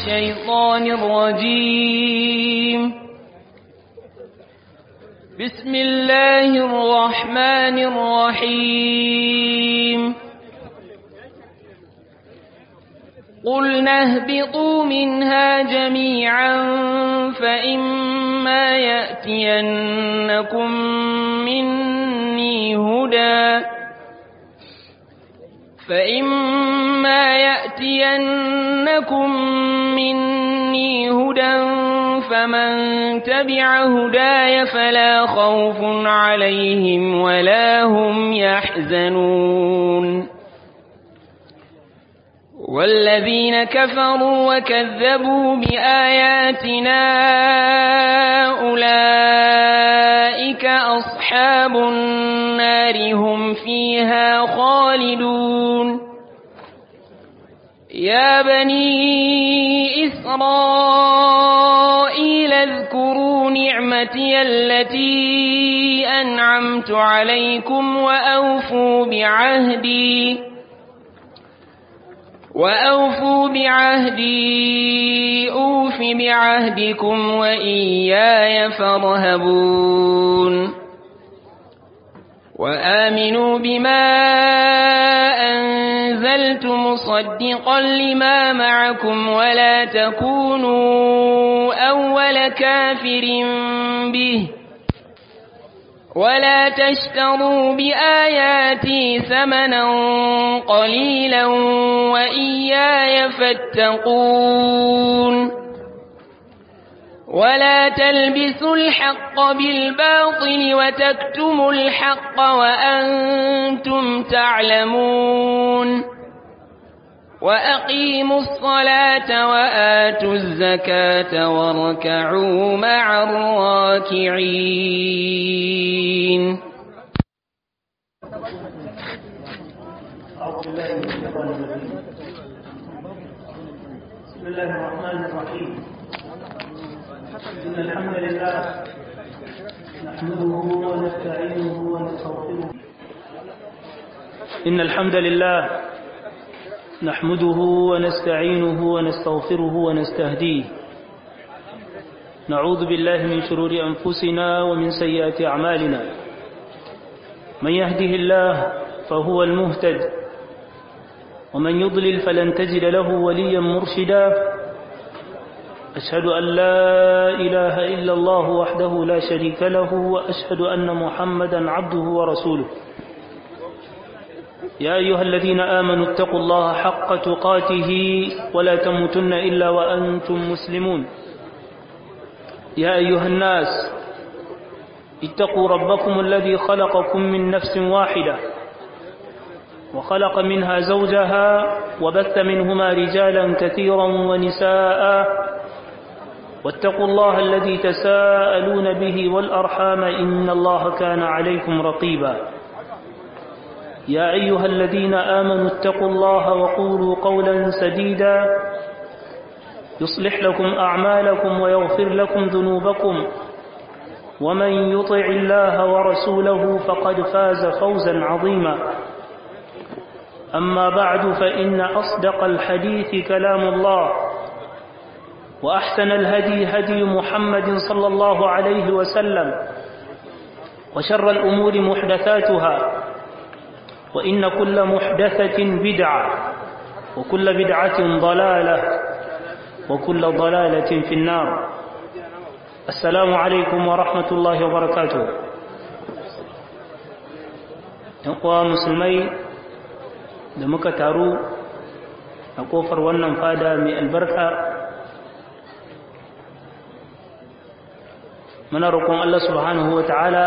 الشيطان الرجيم بسم الله الرحمن الرحيم قلنا اهبطوا منها جميعا فإما يأتينكم مني هدى فإما يأتينكم مني هدى فمن تبع هداي فلا خوف عليهم ولا هم يحزنون والذين كفروا وكذبوا بآياتنا أولئك أصحاب النار هم فيها خالدون يا بني إسرائيل اذكروا نعمتي التي أنعمت عليكم وأوفوا بعهدي وأوفوا بعهدي أوف بعهدكم وإياي فارهبون وآمنوا بما أنزلت مصدقا لما معكم ولا تكونوا أول كافر به ولا تشتروا بآياتي ثمنا قليلا وإياي فاتقون ولا تلبسوا الحق بالباطل وتكتموا الحق وأنتم تعلمون وأقيموا الصلاة وآتوا الزكاة واركعوا مع الراكعين بسم الله الرحمن الرحيم إن الحمد لله نحمده ونستعينه ونستغفره إن الحمد لله نحمده ونستعينه ونستغفره ونستهديه نعوذ بالله من شرور أنفسنا ومن سيئات أعمالنا من يهده الله فهو المهتد ومن يضلل فلن تجد له وليا مرشدا أشهد أن لا إله إلا الله وحده لا شريك له وأشهد أن محمدا عبده ورسوله يا أيها الذين آمنوا اتقوا الله حق تقاته ولا تموتن إلا وأنتم مسلمون يا أيها الناس اتقوا ربكم الذي خلقكم من نفس واحدة وخلق منها زوجها وبث منهما رجالا كثيرا ونساء واتقوا الله الذي تساءلون به والأرحام إن الله كان عليكم رقيبا يا أيها الذين آمنوا اتقوا الله وقولوا قولا سديدا يصلح لكم أعمالكم ويغفر لكم ذنوبكم ومن يطع الله ورسوله فقد فاز فوزا عظيما أما بعد فإن أصدق الحديث كلام الله وأحسن الهدي هدي محمد صلى الله عليه وسلم وشر الأمور محدثاتها وإن كل محدثة بدعة وكل بدعة ضلالة وكل ضلالة في النار السلام عليكم ورحمة الله وبركاته أقوى مسلمي da muka taru a kofar wannan fada mai albarka muna roƙon Allah subhanahu wa ta'ala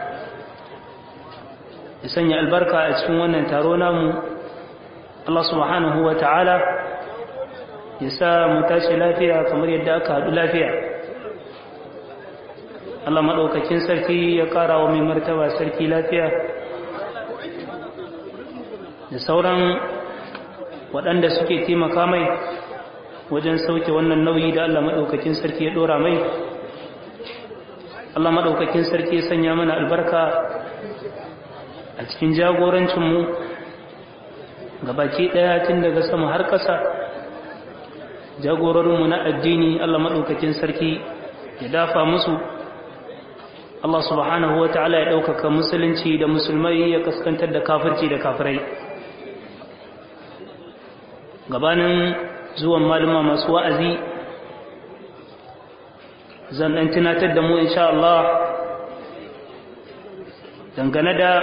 ya sanya albarka a cikin wannan taro namu Allah subhanahu wa ta'ala ya sa mu tashi lafiya kamar yadda aka haɗu lafiya Allah maɗaukakin sarki ya ƙara wa mai martaba sarki lafiya da sauran waɗanda suke taimaka mai wajen sauke wannan nauyi da Allah maɗaukakin sarki ya ɗora mai Allah maɗaukakin sarki ya sanya mana albarka a cikin jagorancinmu ga baki ɗaya tun daga sama har ƙasa jagororinmu na addini Allah maɗaukakin sarki ya dafa musu Allah subhanahu wa ta'ala ya ɗaukaka musulunci da musulmai ya kaskantar da kafirci da kafirai gabanin zuwan maluma masu wa'azi zan ɗan tunatar da mu insha Allah dangane da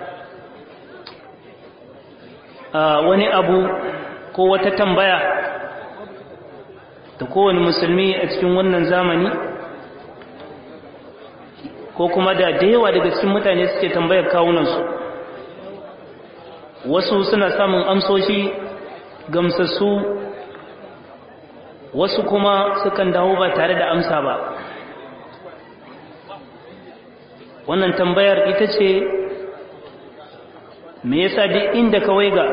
wani abu ko wata tambaya da kowane musulmi a cikin wannan zamani ko kuma da da yawa daga cikin mutane suke tambayar kawunansu wasu suna samun amsoshi gamsassu wasu kuma sukan dawo ba tare da amsa ba wannan tambayar ita ce me yasa duk inda ka waiga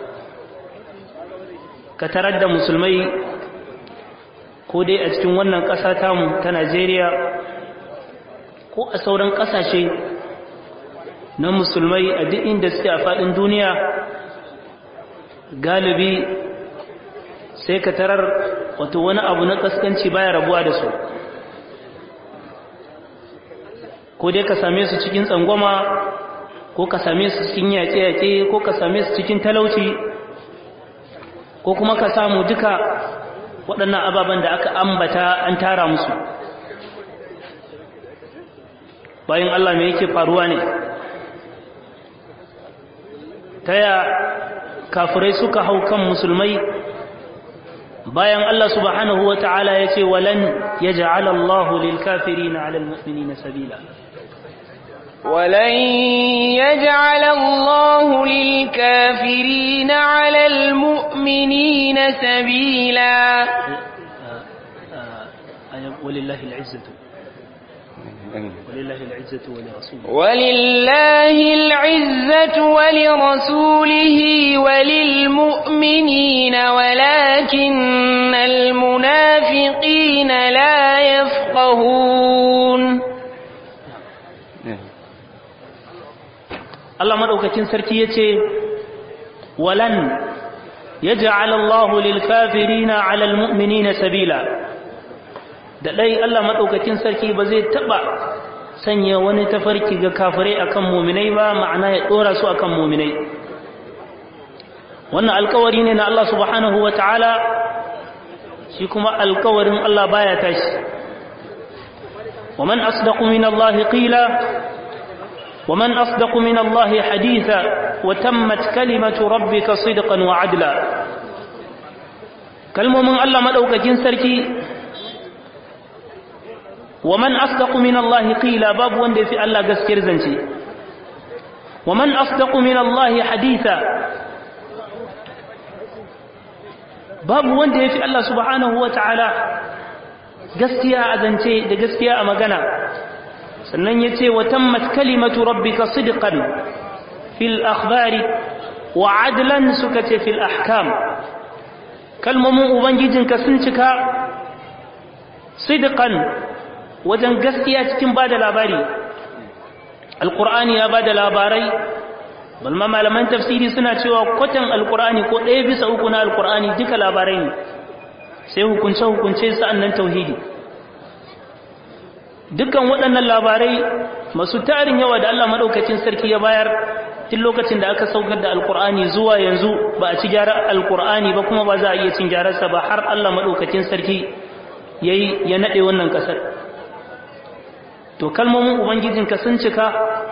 ka tarar da musulmai ko dai a cikin wannan ƙasa tamu ta Najeriya ko a sauran ƙasashe na musulmai a duk inda suke a faɗin duniya galibi sai ka tarar wato wani abu na ƙaskanci baya rabuwa da su ko dai ka same su cikin tsangwama ko ka same su cikin yaƙe-yaƙe ko ka same su cikin talauci ko kuma ka samu duka waɗannan ababen da aka ambata an tara musu bayan Allah mai yake faruwa ne ta ya kafirai suka hau kan musulmai bayan Allah subhanahu wa ta'ala ya ce walan ya ja'ala Allah lil kafiri na alal mu'mini na sabila ولن يجعل الله للكافرين على المؤمنين سبيلا ولله العزة ولله العزة ولرسوله ولله العزة ولرسوله وللمؤمنين ولكن المنافقين لا يفقهون Allah madaukakin sarki yace walan yaj'al Allah lil kafirina 'ala al mu'minina sabila da dai Allah madaukakin sarki ba zai taba sanya wani tafarki ga kafirai akan mu'minai ba ma'ana ya dora su akan mu'minai wannan alkawari ne na Allah subhanahu wataala shi kuma alkawarin Allah baya tashi ومن أصدق من الله قيلا ومن أصدق من الله حديثا وتمت كلمة ربك صدقا وعدلا كلمة من الله مدوك جنسركي ومن أصدق من الله قيلا باب وندي في الله قسكر زنشي ومن أصدق من الله حديثا باب وندي في الله سبحانه وتعالى gaskiya a zance da gaskiya a magana sannan ya ce wa tammat kalimatu rabbika sidqan fil akhbari wa adlan suka ce fil ahkam kalmomin ubangijinka sun cika sidqan wajen gaskiya cikin bada labari alqur'ani ya bada labarai balma malaman tafsiri suna cewa kwatan alqur'ani ko ɗaya bisa uku na alqur'ani duka labarai ne sai hukunce hukunce sa'annan tauhidi dukkan waɗannan labarai masu tarin yawa da Allah maɗaukacin sarki ya bayar tun lokacin da aka saukar da alkur'ani zuwa yanzu ba a ci gyara alkur'ani ba kuma ba za a iya cin gyararsa ba har Allah maɗaukacin sarki ya yi ya naɗe wannan ƙasar to kalmomin ubangijinka sun cika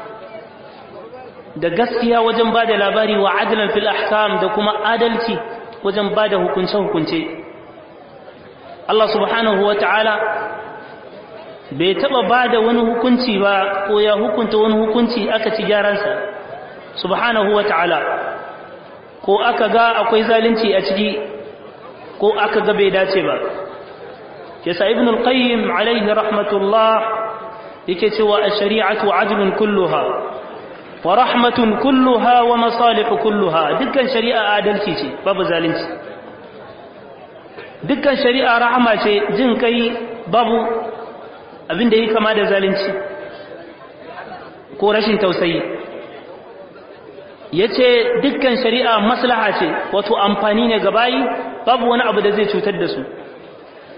da gaskiya wajen ba da labari wa adalan fil ahkam da kuma adalci wajen ba da hukunce-hukunce Allah subhanahu wa ta'ala bai taba ba da wani hukunci ba ko ya hukunta wani hukunci aka ci gyaransa subhanahu wa ta'ala ko aka ga akwai zalunci a ciki ko aka ga bai dace ba yasa ibn al-qayyim alaihi rahmatullah yake cewa ash-shari'atu adlun kulluha wa rahmatun kulluha wa masalih kulluha dukkan shari'a adalci ce babu zalunci dukkan shari'a rahama ce jin kai babu abin da yi kama da zalunci ko rashin tausayi ya ce dukkan shari'a maslaha ce wato amfani ne ga bayi babu wani abu da zai cutar da su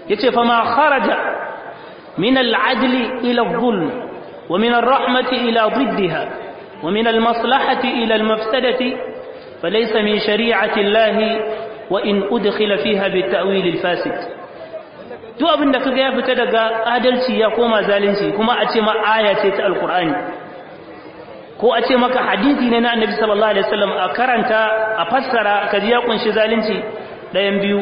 yace fa ma kharaja min al-adli ila adh-dhulm wa min ar-rahmati ila ضدها ومن المصلحة إلى المفسدة فليس من شريعة الله وإن أدخل فيها بالتأويل الفاسد duk abin da kaga ya fita daga adalci ya koma zalunci kuma a ce ma aya ce ta alkur'ani ko a ce maka hadisi ne na annabi sallallahu alaihi wasallam a karanta a fassara ka ji ya kunshi zalunci ɗayan biyu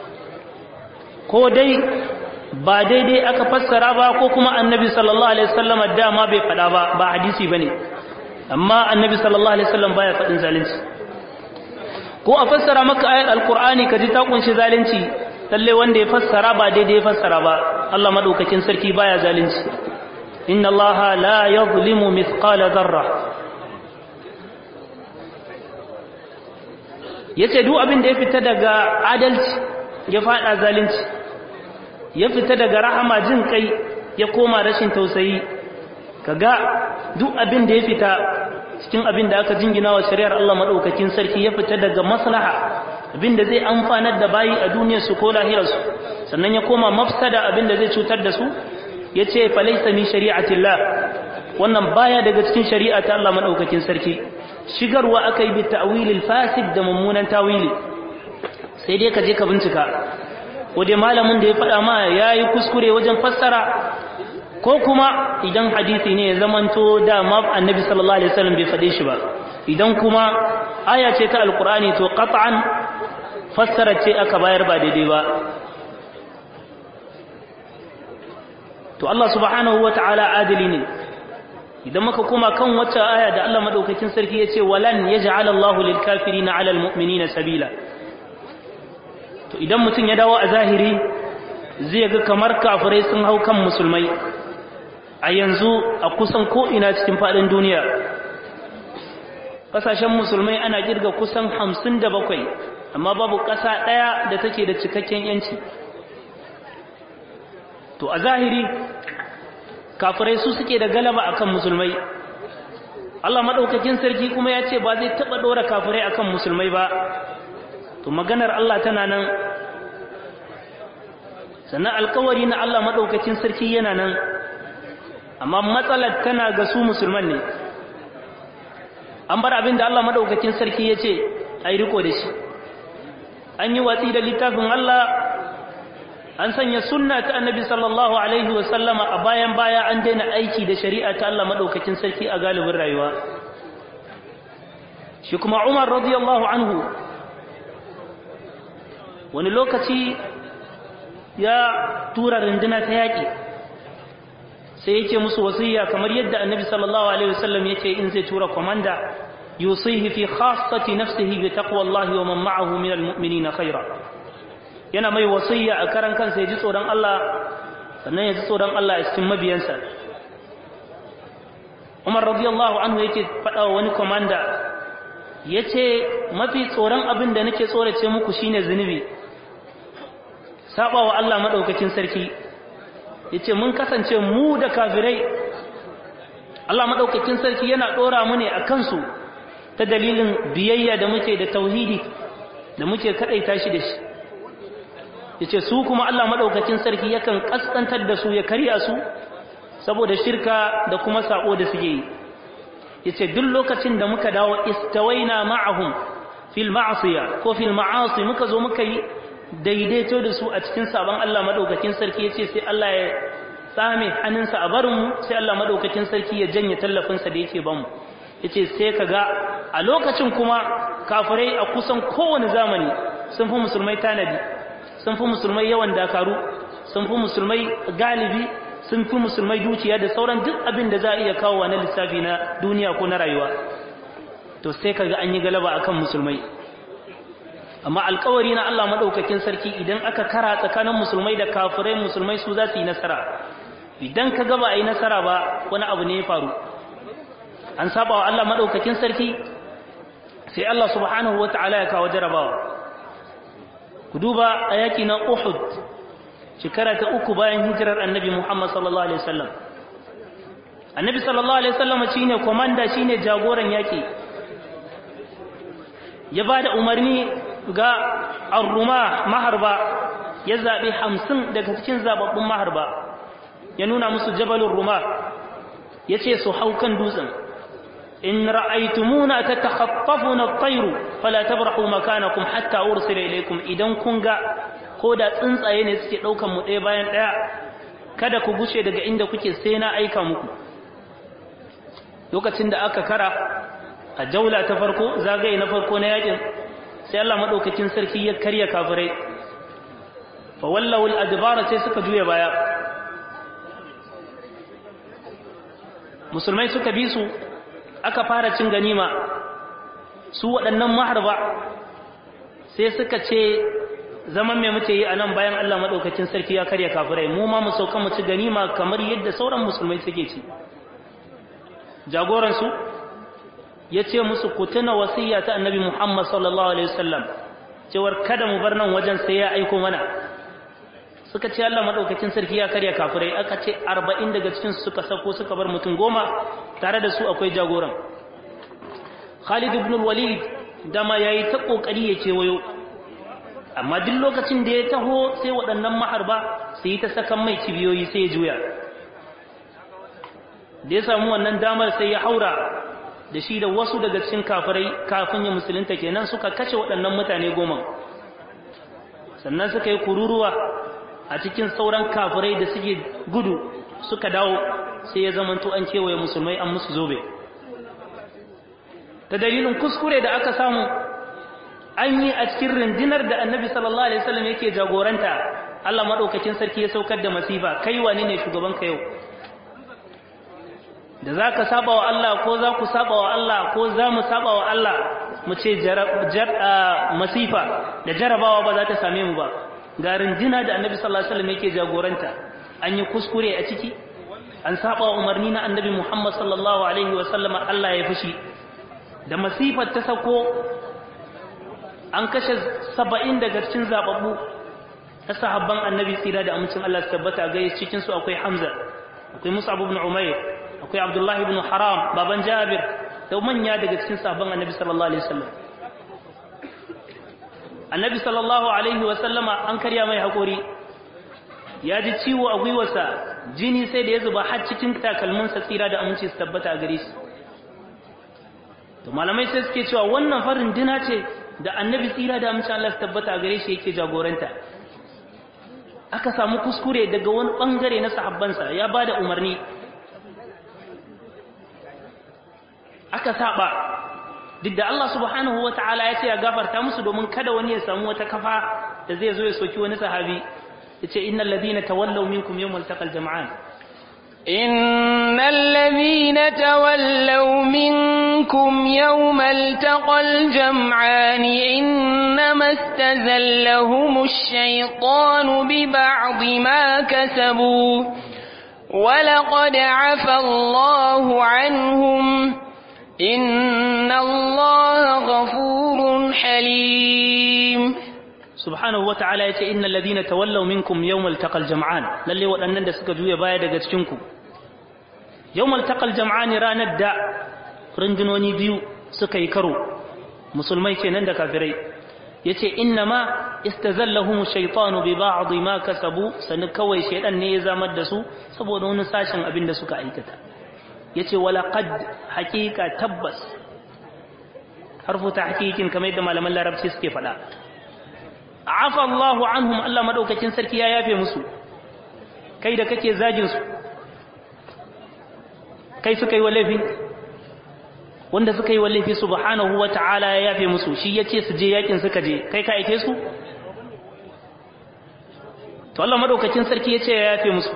ko dai ba daidai aka fassara ba ko kuma annabi sallallahu alaihi wasallam dama bai faɗa ba ba hadisi bane amma annabi sallallahu alaihi wasallam baya faɗin zalunci ko a fassara maka ayat alkur'ani ka ji ta kunshi zalunci lalle wanda ya fassara ba daidai ya fassara ba Allah madaukakin sarki baya zalunci inna allaha la yadhlimu mithqala dharra yace duk abin da ya fita daga adalci ya fada zalunci ya fita daga rahama jin kai ya koma rashin tausayi kaga duk abin da ya fita cikin abin da aka jingina wa shari'ar Allah madaukakin sarki ya fita daga maslaha abin da zai amfanar da bayi a duniyar su ko lahirar su sannan ya koma mafsada abin da zai cutar da su yace falaysa min shari'atillah wannan baya daga cikin shari'a ta Allah madaukakin sarki shigarwa akai bi ta'wilil fasid da mummunan tawili sai dai ka je ka bincika ko dai malamin da ya faɗa ma yayi kuskure wajen fassara ko kuma idan hadisi ne ya zamanto dama annabi sallallahu alaihi wasallam bai faɗe shi ba idan kuma aya ce ta alqur'ani to qat'an fassara ce aka bayar ba daidai ba to Allah subhanahu wata'ala adili ne idan muka koma kan wacce aya da Allah madaukakin sarki ya ce walan yaj'ala Allahu lil kafirina 'ala al mu'minina sabila to idan mutum ya dawo a zahiri zai ga kamar kafirai sun hau kan musulmai a yanzu a kusan ko'ina cikin faɗin duniya ƙasashen musulmai ana girga kusan hamsin da bakwai amma babu ƙasa ɗaya da take da cikakken yanci to a zahiri kafirai su suke da galaba akan musulmai Allah maɗaukakin sarki kuma ya ce ba zai taɓa ɗora kafirai akan musulmai ba to maganar Allah tana nan sannan alkawari na Allah maɗaukakin sarki yana nan amma matsalar tana ga su musulman ne an bar abin da Allah maɗaukakin sarki ya ce a yi riko da shi an yi watsi da littafin Allah an sanya sunna ta annabi sallallahu alaihi wasallama a bayan baya an daina aiki da shari'a ta Allah maɗaukakin sarki a galibin rayuwa shi kuma umar radiyallahu anhu wani lokaci ya tura runduna ta yaƙi sai yake musu wasiya kamar yadda annabi sallallahu alaihi wasallam yake in zai tura komanda yusihi fi khassati nafsihi bi taqwallahi wa man ma'ahu min almu'minina khaira yana mai wasiya a karan kansa ya ji tsoron Allah sannan ya ji tsoron Allah a cikin mabiyansa Umar radiyallahu anhu yake faɗa wa wani komanda yace mafi tsoron abin da nake tsorace muku shine zunubi saba wa Allah madaukakin sarki yace mun kasance mu da kafirai Allah madaukakin sarki yana dora mu ne akan su ta dalilin biyayya da muke da tauhidi da muke kadaita shi da shi yace su kuma Allah madaukakin sarki yakan kaskantar da su ya kariya su saboda shirka da kuma sako da suke yi yace duk lokacin da muka dawo istawaina ma'ahum fil ma'siya ko fil ma'asi muka zo muka yi daidaito da su a cikin sabon Allah madaukakin sarki yace sai Allah ya tsame hannunsa a barin mu sai Allah madaukakin sarki ya janye tallafin sa da yake bamu yace sai kaga a lokacin kuma kafirai a kusan kowane zamani sun fi musulmai tanadi sun fi musulmai yawan dakaru sun fi musulmai galibi sun fi musulmai dukiya da sauran duk abin da za a iya kawo na lissafi na duniya ko na rayuwa to sai kaga an yi galaba akan musulmai amma alkawari na Allah madaukakin sarki idan aka kara tsakanin musulmai da kafirai musulmai su za su yi nasara idan ka gaba a yi nasara ba wani abu ne ya faru an saba wa Allah madaukakin sarki sai Allah subhanahu wataala ya kawo jarabawa ku duba a yaki na Uhud shekara ta uku bayan hijirar annabi Muhammad sallallahu alaihi wasallam annabi sallallahu alaihi wasallam shine komanda shine jagoran yaki ya bada umarni ga arruma maharba ya zaɓi hamsin daga cikin zababbun maharba ya nuna musu jabalin ruma ya ce su hau kan dutsen in ra'aitumuna tatakhaffafuna at-tayru fala tabrahu makanakum hatta ursila ilaykum idan kun ga ko da tsuntsaye ne suke daukan mu ɗaya bayan ɗaya kada ku gushe daga inda kuke sai na aika muku lokacin da aka kara a jaula ta farko zagaye na farko na yakin sai Allah madaukakin sarki ya karya kafirai fa wallahu al-adbara sai suka juya baya musulmai suka bi su aka fara cin ganima su waɗannan maharba sai suka ce zaman mai muke yi a nan bayan Allah maɗaukacin sarki ya karya kafirai mu ma mu sauka mu ci ganima kamar yadda sauran musulmai suke ci jagoransu ya ce musu ku tuna wasiya ta annabi Muhammad sallallahu alaihi wasallam cewar kada mu bar nan wajen sai ya aiko mana suka ce Allah maɗaukacin sarki ya karya kafirai aka ce arba'in daga cikin suka sako suka bar mutum goma tare da su akwai jagoran Khalid ibn al-Walid dama yayi ta kokari ya kewayo amma duk lokacin da ya taho sai waɗannan maharba su yi ta sakan mai kibiyoyi sai ya juya da ya samu wannan damar sai ya haura da shi da wasu daga cikin kafirai kafin ya musulunta kenan suka kashe waɗannan mutane goma sannan suka yi kururuwa a cikin sauran kafirai da suke gudu suka dawo sai ya zamanto an kewaye musulmai an musu zobe ta dalilin kuskure da aka samu an yi a cikin rundunar da annabi sallallahu alaihi wasallam yake jagoranta Allah madaukakin sarki ya saukar da masifa kai wane ne shugaban ka yau da zaka saba wa Allah ko za ku saba wa Allah ko za mu saba wa Allah mu ce masifa da jarabawa ba za ta same mu ba ga runduna da annabi sallallahu alaihi wasallam yake jagoranta an yi kuskure a ciki an saba wa umarni na annabi Muhammad sallallahu alaihi wasallam Allah ya fushi da masifar ta sako an kashe saba'in daga cikin zababbu na sahabban annabi tsira da amincin Allah su tabbata ga cikin su akwai Hamza akwai Mus'ab ibn Umair akwai Abdullah ibn Haram baban Jabir da manya daga cikin sahabban annabi sallallahu alaihi wasallam annabi sallallahu alaihi wasallama an karya mai hakuri ya ji ciwo a gwiwarsa jini sai da ya zuba har cikin takalminsa tsira da aminci su tabbata a gare shi to malamai sai suke cewa wannan farin dina ce da annabi tsira da amince Allah su tabbata gare shi yake jagoranta aka samu kuskure daga wani bangare na sahabbansa ya bada umarni aka saba duk da Allah subhanahu wataala ya ce ya gafarta musu domin kada wani ya samu wata kafa da zai zo ya soki wani sahabi yace innal ladina tawallaw minkum yawmal taqal jam'an إن الذين تولوا منكم يوم التقى الجمعان إنما استزلهم الشيطان ببعض ما كسبوا ولقد عفى الله عنهم إن الله غفور حليم subhanahu wa ta'ala ya ce innal ladina tawallaw minkum yawmal taqal jam'an lalle waɗannan da suka juya baya daga cikin ku yawmal taqal jam'an ranar da rundunoni biyu suka yi karo musulmai kenan da kafirai yace innama istazallahum shaytanu bi ba'd ma kasabu sanu kawai shaydan ne ya zamar da su saboda wani sashin abin da suka aikata yace wala qad haqiqa tabbas harfu tahqiqin kamar yadda malaman larabci suke faɗa afa Allahu anhum Allah madaukakin sarki ya yafe musu kai da kake zagin su kai suka yi wallafi wanda suka yi wallafi subhanahu wata'ala ya yafe musu shi yace su je yakin suka je kai ka aike su to Allah madaukakin sarki yace ya yafe musu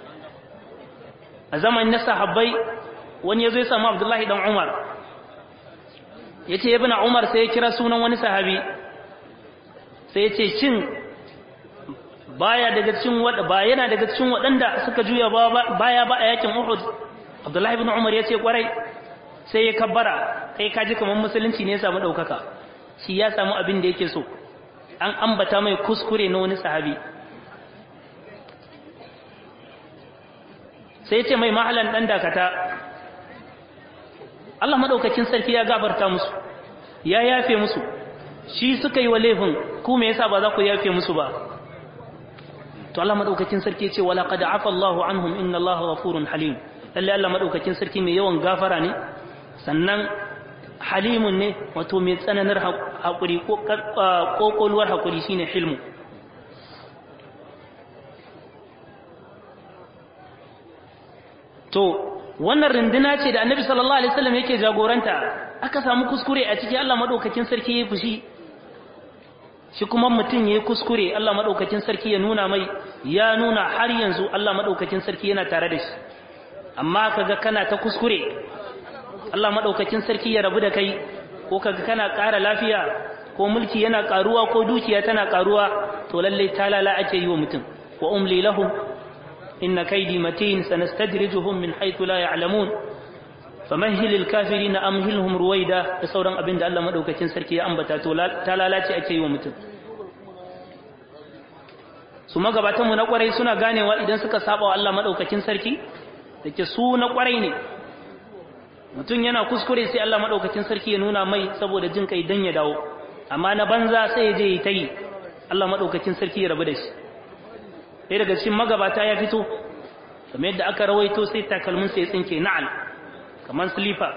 a zamanin na sahabbai wani yazo ya samu Abdullahi dan Umar yace ibn Umar sai ya kira sunan wani sahabi sai ya ce cin baya daga cikin wada ba yana daga cikin waɗanda suka juya baya ba a yakin Uhud Abdullahi ibn Umar ya ce kwarai sai ya kabbara kai kaji kamar musulunci ne ya samu ɗaukaka shi ya samu abin da yake so an ambata mai kuskure na wani sahabi sai ya ce mai mahalan ɗan dakata Allah maɗaukacin sarki ya gabarta musu ya yafe musu shi suka yi wa laifin ku me yasa ba za ku yafe musu ba to Allah madaukakin sarki ya ce wala qad afa Allahu anhum inna Allaha ghafurun halim lalle Allah madaukakin sarki mai yawan gafara ne sannan halimun ne wato mai tsananar hakuri ko kokoluwar hakuri shine hilmu to wannan runduna ce da annabi sallallahu alaihi wasallam yake jagoranta aka samu kuskure a ciki Allah madaukakin sarki ya fushi shi kuma mutum yayi kuskure Allah madaukakin sarki ya nuna mai ya nuna har yanzu Allah madaukakin sarki yana tare da shi amma kaga kana ta kuskure Allah madaukakin sarki ya rabu da kai ko kaga kana ƙara lafiya ko mulki yana ƙaruwa ko dukiya tana ƙaruwa to lalle talala ake yi wa mutum wa umli lahum إن كيدي متين سنستدرجهم من حيث لا يعلمون فمهل الكافرين أمهلهم رويدا بصورا أبن الله مدوكة سركي أنبتا تلالاتي أكي ومتن su magabatanmu na kwarai suna ganewa idan suka saba wa Allah madaukakin sarki da ke su na kwarai ne mutum yana kuskure sai Allah madaukakin sarki ya nuna mai saboda jin kai dan ya dawo amma na banza sai ya je yi ta yi Allah madaukakin sarki ya rabu da shi ɗaya daga cikin magabata ya fito kamar yadda aka rawaito sai takalmin sai tsinke na'al kamar silifa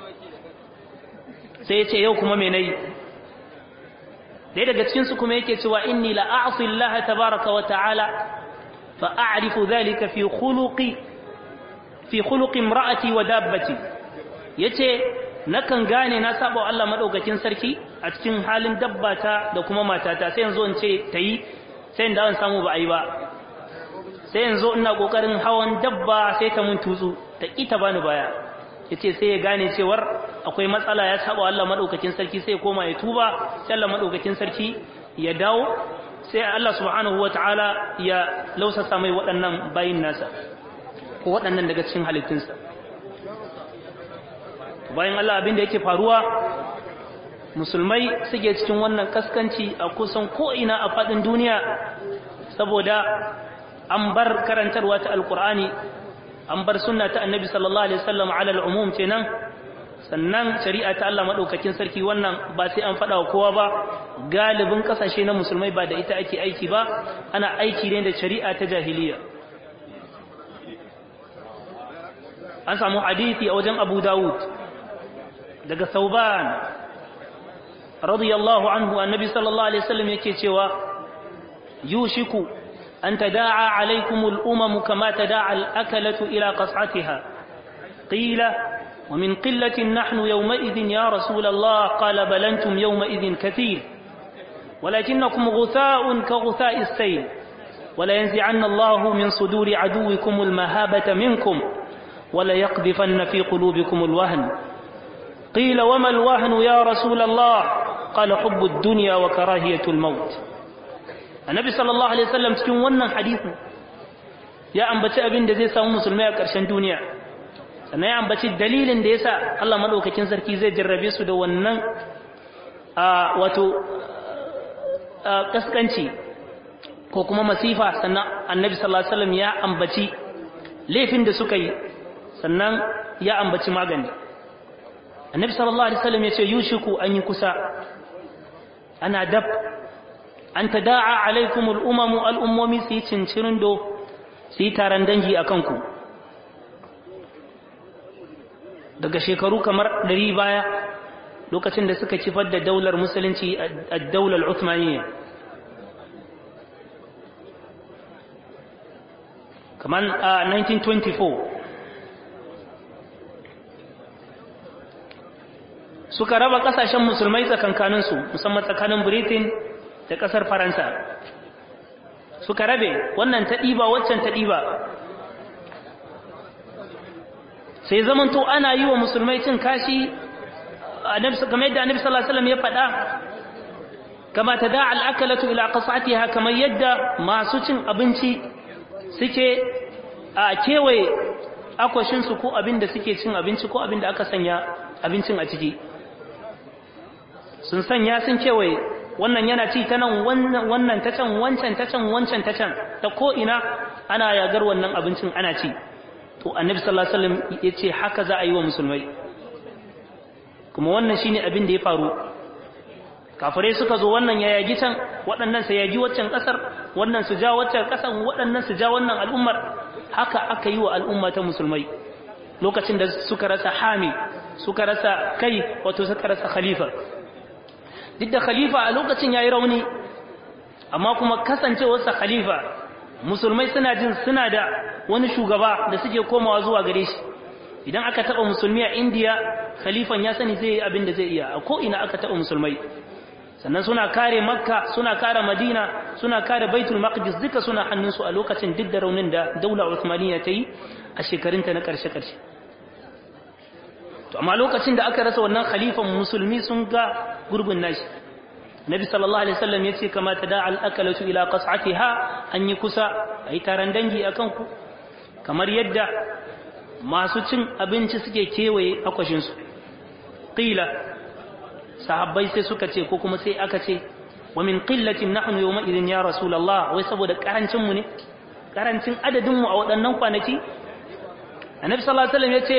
sai ya ce yau kuma me nayi ɗaya daga cikin su kuma yake cewa inni la a'si Allah tabaraka wa ta'ala fa a'rifu dhalika fi khuluqi fi khuluqi imra'ati wa dabbati yace nakan gane na saba wa Allah madaukakin sarki a cikin halin dabbata da kuma matata sai yanzu in ce tayi sai da an samu ba a yi ba sai yanzu ina kokarin hawan dabba sai ta mun tutsu ta kita bani baya yace sai ya gane cewar akwai matsala ya saba Allah madaukakin sarki sai ya koma ya tuba sai Allah madaukakin sarki ya dawo sai Allah subhanahu wataala ya lausasa mai waɗannan bayin nasa ko waɗannan daga cikin halittunsa bayan Allah abin da yake faruwa musulmai suke cikin wannan kaskanci a kusan ko'ina a faɗin duniya saboda an bar karantarwa ta alkur'ani an bar sunna ta annabi sallallahu alaihi wasallam ala al'umum kenan sannan shari'a ta Allah madaukakin sarki wannan ba sai an faɗa wa kowa ba galibin kasashe na musulmai ba da ita ake aiki ba ana aiki ne da shari'a ta jahiliya an samu hadisi a wajen Abu Dawud daga Sauban radiyallahu anhu annabi sallallahu alaihi wasallam yake cewa yushiku أن تداعى عليكم الأمم كما تداعى الأكلة إلى قصعتها قيل ومن قلة نحن يومئذ يا رسول الله قال بل أنتم يومئذ كثير ولكنكم غثاء كغثاء السيل ولينزعن الله من صدور عدوكم المهابة منكم وليقذفن في قلوبكم الوهن قيل وما الوهن يا رسول الله قال حب الدنيا وكراهية الموت annabi sallallahu alaihi wasallam cikin wannan hadisi ya ambaci abin da zai samu musulmai a ƙarshen duniya sannan ya ambaci dalilin da yasa Allah madaukakin sarki zai jarrabe su da wannan a wato kaskanci ko kuma masifa sannan annabi sallallahu alaihi wasallam ya ambaci laifin da suka yi sannan ya ambaci magani annabi sallallahu alaihi wasallam ya ce yushiku an yi kusa ana dab an ta da'a alaikum al'ummamu al'ummomi su yi cincirin do su yi taron dangi a kanku daga shekaru kamar ɗari baya lokacin da suka kifar da daular musulunci a daular Uthmaniyya kamar a 1924 suka raba ƙasashen musulmai tsakankaninsu musamman tsakanin britain da ƙasar faransa suka rabe wannan ta ɗiba waccan ta ɗiba sai zamanto ana yi wa musulmai cin kashi kamar yadda annabi sallallahu alaihi wasallam ya faɗa kama ta da al'akalatu ila qasatiha kamar yadda masu cin abinci suke a kewaye akwashinsu ko abin da suke cin abinci ko abin da aka sanya abincin a ciki sun sanya sun kewaye wannan yana ci ta nan wannan ta can wancan ta can wancan ta can ta ko'ina ana yagar wannan abincin ana ci to annabi sallallahu alaihi wasallam ya ce haka za a yi wa musulmai kuma wannan shine abin da ya faru kafirai suka zo wannan ya yagi can waɗannan sai yagi waccan ƙasar wannan su ja wacce kasan waɗannan su ja wannan al'ummar haka aka yi wa al'umma ta musulmai lokacin da suka rasa hami suka rasa kai wato suka rasa khalifa duk da khalifa a lokacin yayi rauni amma kuma kasancewarsa khalifa musulmai suna jin suna da wani shugaba da suke komawa zuwa gare shi idan aka taba musulmi a indiya khalifan ya sani zai yi abin da zai iya a ko'ina aka taba musulmai sannan suna kare makka suna kare madina suna kare baitul maqdis duka suna hannunsu a lokacin duk da raunin da daula uthmaniyya ta yi a shekarunta na karshe-karshe to amma lokacin da aka rasa wannan khalifan musulmi sun ga gurbin nashi nabi sallallahu alaihi wasallam yace kama tada al akalatu ila qas'atiha an yi kusa ayi taran dangi akan ku kamar yadda masu cin abinci suke kewaye akwashin su qila sahabbai sai suka ce ko kuma sai aka ce wa min qillatin nahnu yawma idin ya rasulullah wai saboda karancin mu ne karancin adadin mu a waɗannan kwanaki annabi sallallahu alaihi wasallam yace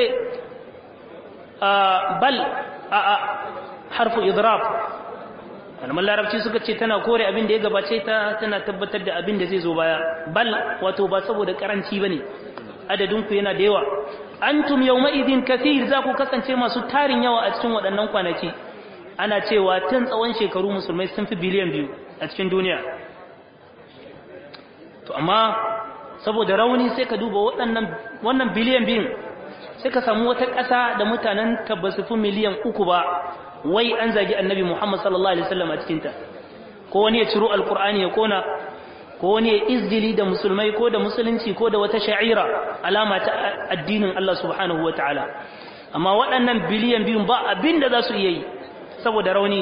bal a harfu idrab malaman larabci suka ce tana kore abin da ya gabace ta tana tabbatar da abin da zai zo baya bal wato ba saboda karanci bane adadin ku yana da yawa antum yawma idin kathir za ku kasance masu tarin yawa a cikin waɗannan kwanaki ana cewa tun tsawon shekaru musulmai sun fi biliyan biyu a cikin duniya to amma saboda rauni sai ka duba waɗannan wannan biliyan biyun sai ka samu wata ƙasa da mutanen ta ba su fi miliyan uku ba wai an zagi annabi Muhammad sallallahu alaihi wasallam a cikinta ko wani ya ciro alkur'ani ya kona ko wani ya izgili da musulmai ko da musulunci ko da wata sha'ira alama ta addinin Allah subhanahu wa ta'ala amma waɗannan biliyan biyun ba abin da za su iya yi saboda rauni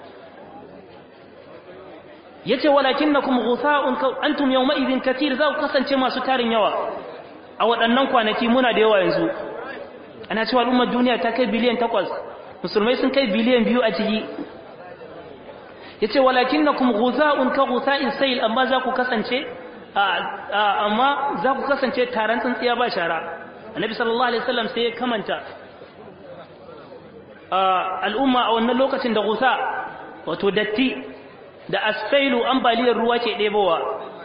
yace walakinnakum ghutha'un antum yawma idhin katir za ku kasance masu tarin yawa a waɗannan kwanaki muna da yawa yanzu ana cewa al'ummar duniya ta kai biliyan takwas musulmai sun kai biliyan biyu a ciki ya ce walakin na kuma guza'un ka guza'in sayil amma za ku kasance amma za ku kasance taron tsintsiya ba shara annabi sallallahu alaihi wasallam sai ya kamanta al'umma a wannan lokacin da gusa wato datti da asfailu ambaliyar ruwa ke ɗebowa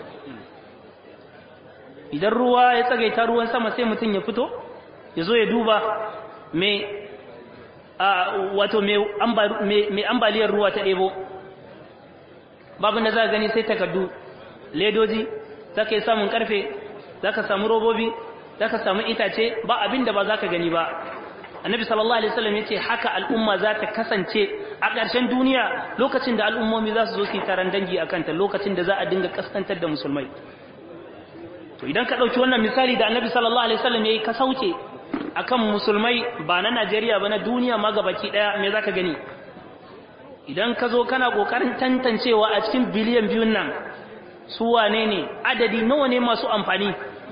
idan ruwa ya tsagaita ruwan sama sai mutum ya fito ya zo ya duba mai wato mai ambaliyar ruwa ta ɗebo babu da za gani sai takardu ledoji za ka yi samun karfe za ka samu robobi za ka samu itace ba abin da ba za ka gani ba annabi sallallahu alaihi wasallam ya ce haka al'umma za ta kasance a ƙarshen duniya lokacin da al'ummomi za su zo su yi taron dangi a kanta lokacin da za a dinga kaskantar da musulmai to idan ka ɗauki wannan misali da annabi sallallahu alaihi wasallam ya yi ka sauke akan musulmai ba na Najeriya ba na duniya ma gabaki daya me zaka gani idan ka zo kana kokarin tantancewa a cikin biliyan biyun nan su wane ne adadi nawa ne masu amfani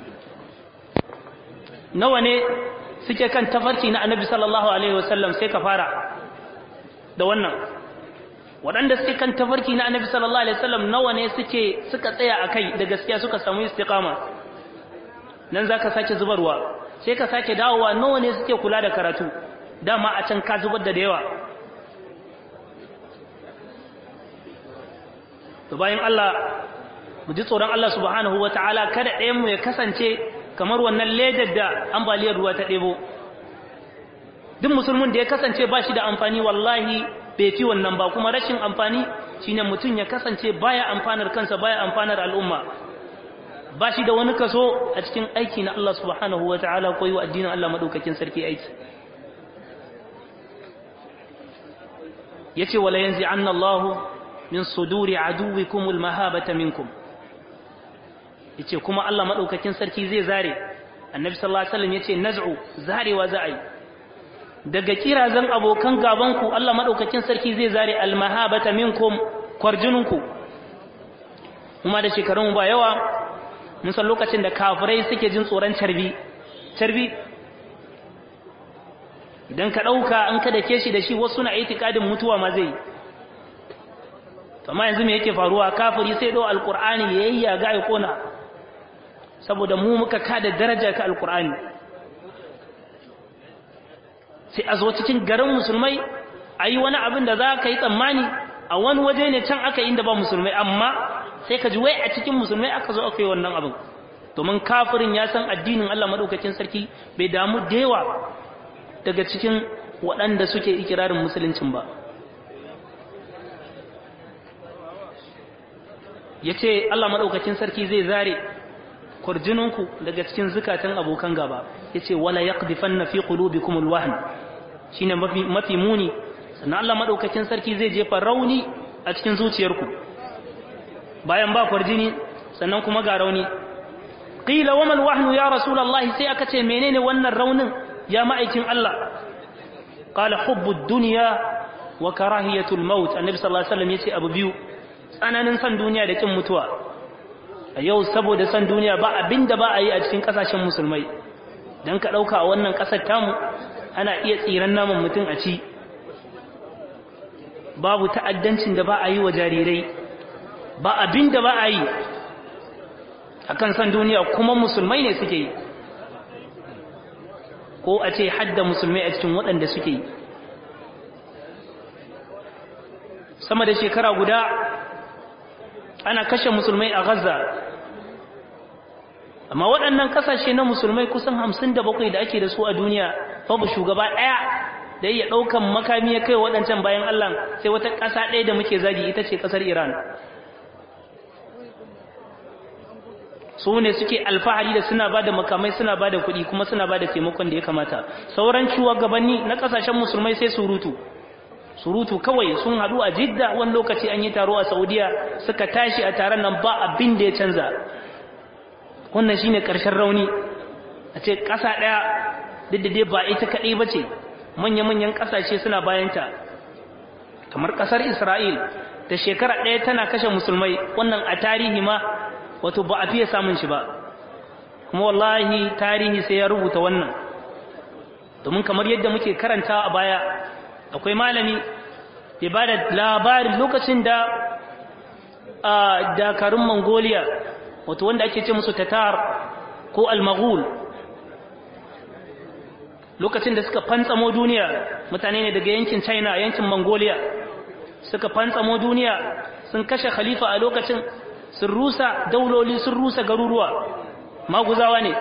nawa ne suke kan tafarki na Annabi sallallahu alaihi wasallam sai ka fara da wannan waɗanda suke kan tafarki na Annabi sallallahu alaihi wasallam nawa ne suke suka tsaya akai da gaskiya suka samu istiqama nan zaka sake zubarwa sai ka sake dawowa nawa ne suke kula da karatu dama a can ka zubar da yawa to bayan Allah mu ji tsoron Allah subhanahu wataala kada ɗayan mu ya kasance kamar wannan ledar da ambaliyar ruwa ta ɗebo duk musulmin da ya kasance ba shi da amfani wallahi bai fi wannan ba kuma rashin amfani shine mutum ya kasance baya amfanar kansa baya amfanar al'umma ba shi da wani kaso a cikin aiki na Allah subhanahu wa ta'ala ko yi wa addinin Allah maɗaukakin sarki aiki ya ce wala yanzu an Allah min suduri aduwikumul mahabata minkum ya ce kuma Allah maɗaukakin sarki zai zare annabi sallallahu alaihi wasallam ya ce naz'u zarewa za a yi daga kirazan abokan gabanku Allah maɗaukakin sarki zai zare almahabata minkum kwarjininku kuma da shekarun ba yawa mun san lokacin da kafirai suke jin tsoron carbi carbi idan ka ɗauka an ka dake shi da shi wasu na itikadin mutuwa ma zai amma yanzu me yake faruwa kafiri sai ɗau alƙur'ani ya yi yaga ya kona saboda mu muka kada daraja ka alƙur'ani sai a zo cikin garin musulmai a yi wani abin da za ka yi tsammani a wani waje ne can aka inda ba musulmai amma sai ka ji wai a cikin musulmai aka zo aka yi wannan abin domin kafirin ya san addinin Allah madaukakin sarki bai damu da yawa daga cikin waɗanda suke ikirarin musuluncin ba ya ce Allah maɗaukacin sarki zai zare kurjininku daga cikin zukatan abokan gaba ya ce wala ya ƙdifan na fi ƙulubi kuma alwahan shi ne mafi muni sannan Allah maɗaukacin sarki zai jefa rauni a cikin zuciyarku bayan ba kwarjini sannan kuma ga rauni ƙila wa malwahnu ya rasulallah sai aka ce menene wannan raunin ya ma'aikin Allah qala hubbud dunya wa karahiyatul maut annabi sallallahu alaihi wasallam yace abu biyu tsananin san duniya da kin mutuwa a yau saboda san duniya ba abinda ba a yi a cikin kasashen musulmai dan ka dauka a wannan kasar tamu ana iya tsiran naman mutum a ci babu ta'addancin da ba a yi wa jarirai ba abinda ba a yi akan san duniya kuma musulmai ne suke yi ko a ce hadda musulmai a cikin waɗanda suke yi sama da shekara guda ana kashe musulmai a gaza amma waɗannan ƙasashe na musulmai kusan hamsin da bakwai da ake da su a duniya babu shugaba ɗaya da iya ɗaukan makami ya kai waɗancan bayan allah sai wata ƙasa ɗaya da muke zagi ita ce ƙasar iran su ne suke alfahari da suna ba da makamai suna ba da kuɗi kuma suna ba da taimakon da ya kamata sauran shugabanni na ƙasashen musulmai sai surutu surutu kawai sun haɗu a jidda wani lokaci an yi taro a saudiya suka tashi a taron nan ba abin da ya canza wannan shine ƙarshen rauni a ce ƙasa ɗaya duk da dai ba ita kaɗai ba ce manya-manyan ƙasashe suna bayanta kamar ƙasar isra'il da shekara ɗaya tana kashe musulmai wannan a tarihi ma wato ba a fiye samun shi ba kuma wallahi tarihi sai ya rubuta wannan domin kamar yadda muke karanta a baya akwai malami ya ba da labarin lokacin da a dakarun mongolia wato wanda ake ce musu tatar ko almaghul lokacin da suka fantsamo duniya mutane ne daga yankin china yankin mongolia suka fantsamo duniya sun kashe khalifa a lokacin sun rusa dauloli sun rusa garuruwa maguzawa ne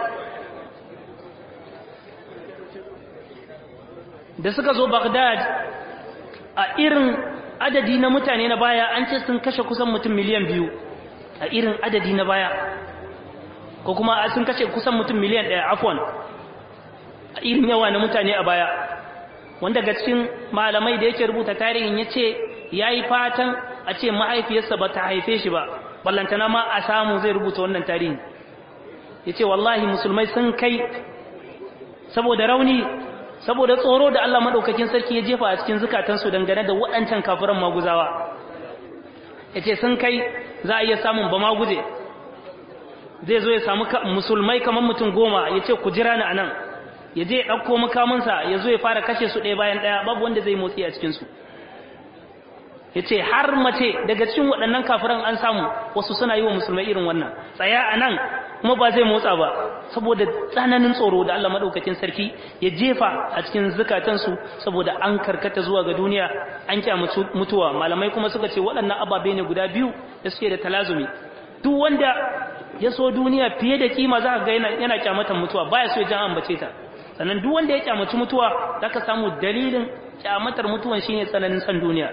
da suka zo Baghdad a irin adadi na mutane na baya an ce sun kashe kusan mutum miliyan biyu a irin adadi na baya ko kuma sun kashe kusan mutum miliyan ɗaya afwan a irin yawa na mutane a baya wanda ga cikin malamai da yake rubuta tarihin ya ce ya yi fatan a ce mahaifiyarsa ba ta haife shi ba ballantana ma a samu zai rubuta wannan tarihin ya ce wallahi musulmai sun kai saboda rauni saboda tsoro da Allah maɗaukakin sarki ya jefa a cikin zukatansu dangane da waɗancan kafiran maguzawa ya ce sun kai za a iya samun ba maguje zai zo ya samu musulmai kamar mutum goma ya ce ku jira ni a nan ya je ya ɗauko makamansa ya zo ya fara kashe su ɗaya bayan ɗaya babu wanda zai motsi a cikinsu ya ce har mace daga cikin waɗannan kafiran an samu wasu suna yi wa musulmai irin wannan tsaya a nan kuma ba zai motsa ba saboda tsananin tsoro da Allah maɗaukakin sarki ya jefa a cikin zukatansu saboda an karkata zuwa ga duniya an kyamu mutuwa malamai kuma suka ce waɗannan ababe ne guda biyu da suke da talazumi duk wanda ya so duniya fiye da kima za ka ga yana kyamatan mutuwa baya so ya jan ambace ta sannan duk wanda ya kyamaci mutuwa za ka samu dalilin kyamatar mutuwan shine tsananin san duniya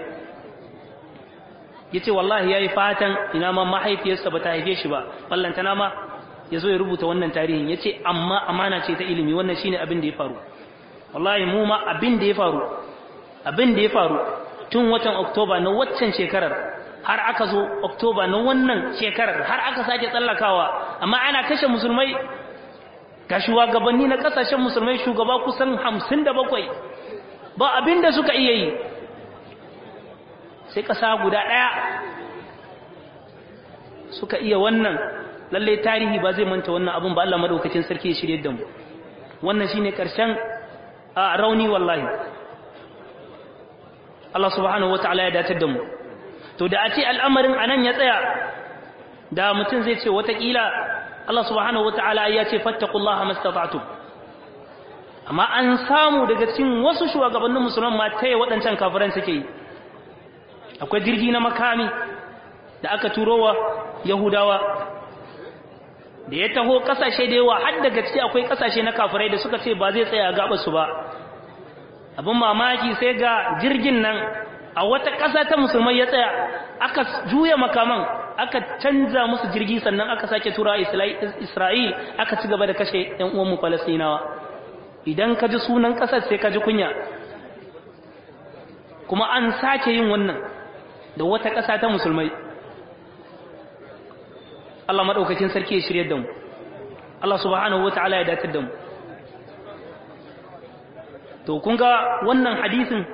ya ce wallahi ya yi fatan ina ma mahaifiyarsa ba ta haife shi ba ballantana ma ya zo ya rubuta wannan tarihin ya ce amma amana ce ta ilimi wannan shine abin da ya faru wallahi mu ma abin da ya faru abin da ya faru tun watan oktoba na waccan shekarar har aka zo oktoba na wannan shekarar har aka sake tsallakawa amma ana kashe musulmai ga shugabanni na kasashen musulmai shugaba kusan hamsin da bakwai ba abin da suka iya yi sai ƙasa guda ɗaya suka iya wannan lallai tarihi ba zai manta wannan abin ba Allah madaukakin sarki ya shirye da mu wannan shine ƙarshen a rauni wallahi Allah subhanahu wataala ya datar da mu to da a ce al'amarin anan ya tsaya da mutum zai ce watakila Allah subhanahu wataala ya ce fattaqullaha mastata'tum amma an samu daga cikin wasu shugabannin musulman ma taya waɗancan kafiran suke yi akwai jirgi na makami da aka turowa yahudawa da ya taho kasashe da yawa har daga ciki akwai kasashe na kafirai da suka ce ba zai tsaya a gaba su ba abin mamaki sai ga jirgin nan a wata ƙasa ta musulmai ya tsaya aka juya makaman aka canza musu jirgi sannan aka sake tura isra'il aka ci gaba da kashe ‘yan uwanmu falastinawa idan ka ji sunan ƙasar sai ka ji kunya kuma an sake yin wannan da wata ƙasa ta musulmai Allah maɗaukakin sarki ya shirya da mu Allah subhanahu wa ta'ala ya datar da mu to kun ga wannan hadisin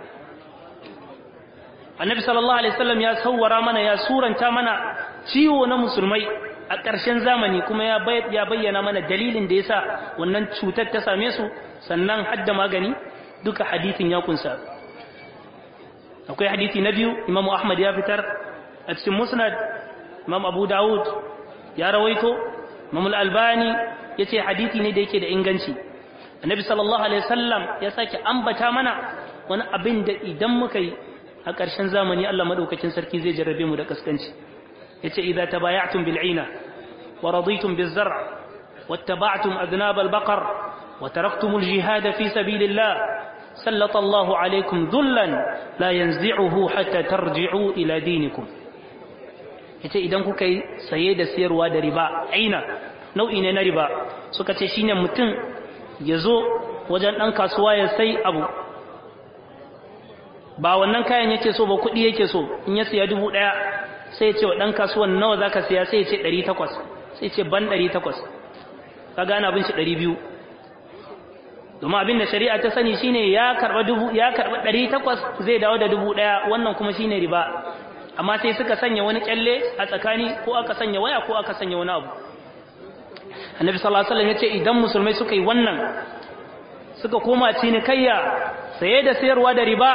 annabi sallallahu alaihi wasallam ya sawwara mana ya suranta mana ciwo na musulmai a ƙarshen zamani kuma ya bayyana mana dalilin da yasa wannan cutar ta same su sannan hadda magani duka hadisin ya kunsa akwai hadisi na biyu imam ahmad ya fitar a cikin musnad imam abu dawud ya rawaito imam al-albani yace hadisi ne da yake da inganci annabi sallallahu alaihi wasallam ya sake ambata mana wani abin da idan muka yi a ƙarshen zamani Allah madaukakin sarki zai jarrabe mu da kaskanci yace idza tabaya'tum bil 'ina wa raditum biz zar' wattaba'tum adnab al baqar wa taraktum al jihad fi sabilillah sallata Allahu alaykum dhullan la yanzi'uhu hatta tarji'u ila dinikum yace idan kuka yi saye da siyarwa da riba aina nau'i ne na riba suka ce shine mutum ya zo wajen ɗan kasuwa ya sai abu ba wannan kayan yake so ba kuɗi yake so in ya siya dubu ɗaya sai ce wa ɗan kasuwan nawa za ka siya sai ce ɗari takwas sai ce ban ɗari takwas ka gane abin shi ɗari biyu domin abin da shari'a ta sani shine ya karɓa dubu ya karɓa ɗari takwas zai dawo da dubu ɗaya wannan kuma shine riba amma sai suka sanya wani kyalle a tsakani ko aka sanya waya ko aka sanya wani abu annabi sallallahu alaihi wasallam yace idan musulmai suka yi wannan suka koma cinikayya saye da sayarwa da riba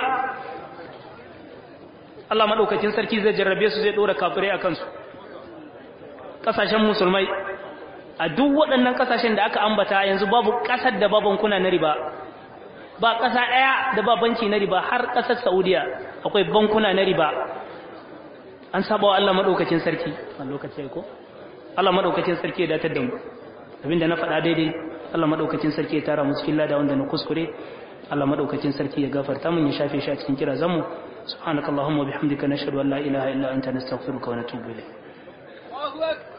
Allah madaukakin sarki zai jarrabe su zai dora kafirai a kansu kasashen musulmai a duk waɗannan kasashen da aka ambata yanzu babu ƙasar da babankuna na riba ba ƙasa ɗaya da ba banki na riba har ƙasar Saudiya akwai bankuna na riba an saba wa Allah madaukakin sarki a lokaci ko Allah madaukakin sarki ya datar da mu abinda na faɗa daidai Allah madaukakin sarki ya tara mu cikin lada wanda na kuskure Allah madaukakin sarki ya gafarta mun ya shafe shi a cikin kirazan mu subhanakallahumma bihamdika nashhadu an la ilaha illa anta nastaghfiruka wa natubu ilayk